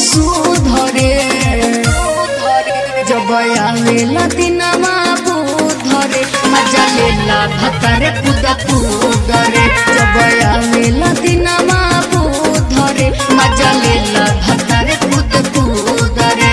सुधरे जब आवेला दिनमा बुधरे मजा लेला भतरे कुद कुदरे जब आवेला दिनमा बुधरे मजा लेला भतरे कुद कुदरे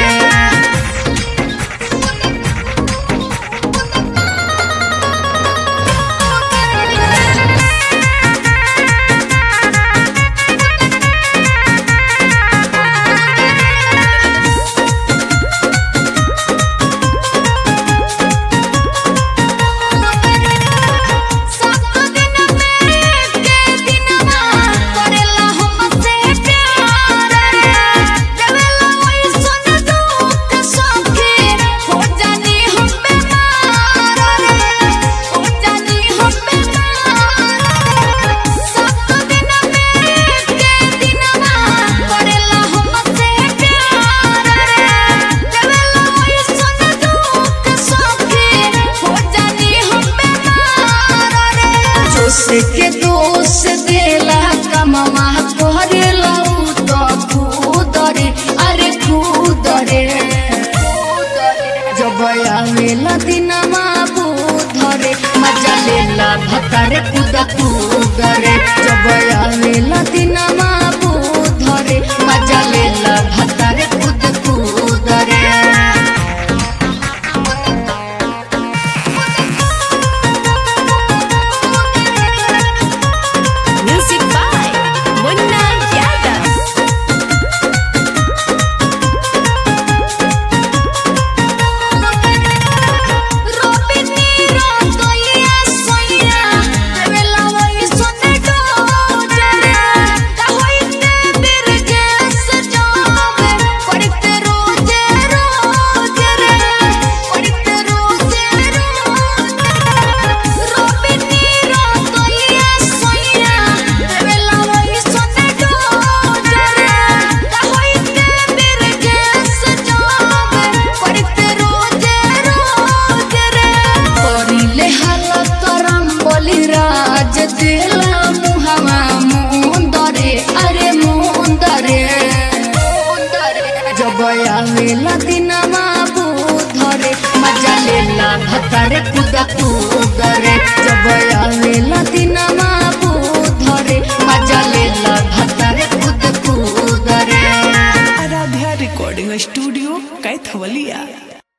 जोश के दोष देला कमवा करेला उ तो खुदरे अरे खुदरे जब आवेला दिनमा बुधरे मजा लेला भतरे कुद कुदरे जब आवेला दिनमा बुधरे मजा लेला भतरे कुद कुदरे Music by Munna Yadav. करिले हालत करम बोली राज दिला मुहवा मुंदरे अरे मुंदरे जब आवेला दिनमा बुधरे मजा लेला भतरे कुद कुदरे जब आवेला दिनमा बुधरे मजा लेला भतरे कुद कुदरे आराध्या रिकॉर्डिंग स्टूडियो कैथवलिया